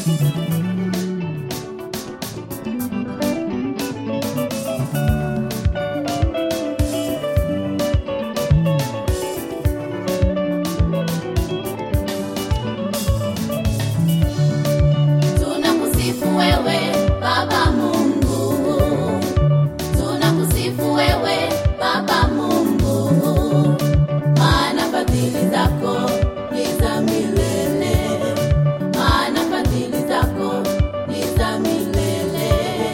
Tunakusifu wewe Baba Mungu, tunakusifu wewe Baba Mungu, maana fadhili zako ni za milele, maana fadhili zako ni za milele.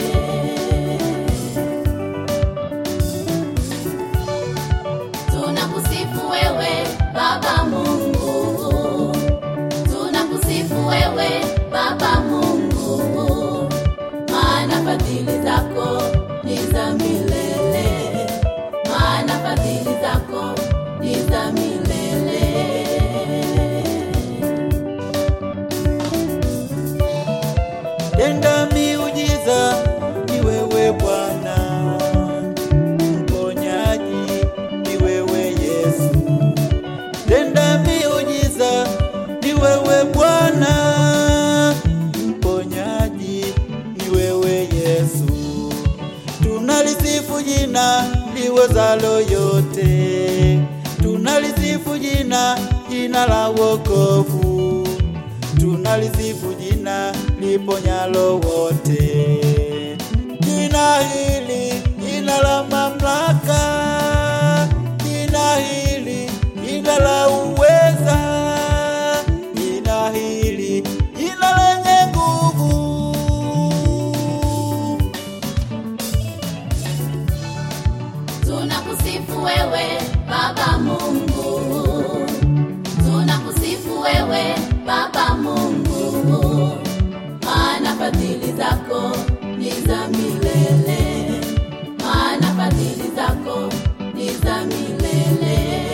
Tunakusifu wewe Baba Mungu, tunakusifu wewe Baba Mungu, maana fadhili zako ni za milele, maana fadhili zako ni za milele. Tenda miujiza ni wewe Bwana, mponyaji ni wewe Yesu. Tenda miujiza ni wewe Bwana, mponyaji ni wewe Yesu. Tunalisifu jina liwezalo yote, tunalisifu jina, jina la wokovu tunalisifu jina liponyalo wote. Jina hili jina la mamlaka, jina hili jina la uweza, jina hili jina lenye nguvu. Tunakusifu wewe Baba Mungu, tunakusifu wewe Baba Mungu, maana fadhili zako ni za milele, maana fadhili zako ni za milele.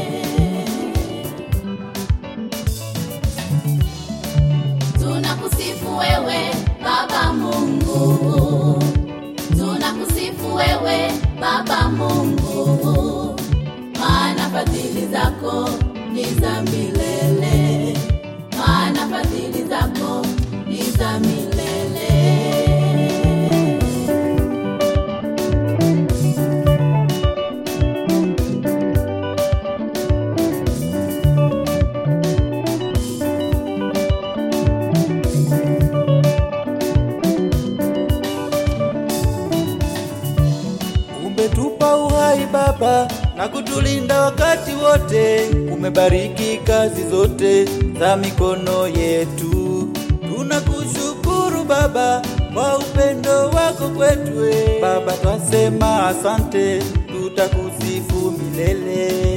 Tunakusifu wewe Baba Mungu, tunakusifu wewe Baba Mungu, maana fadhili zako ni za milele, maana fadhili zako ni za milele. Umetupa uhai Baba na kutulinda wakati wote, umebariki kazi zote za mikono yetu. Tunakushukuru Baba kwa upendo wako kwetu. Baba, twasema asante, tutakusifu milele.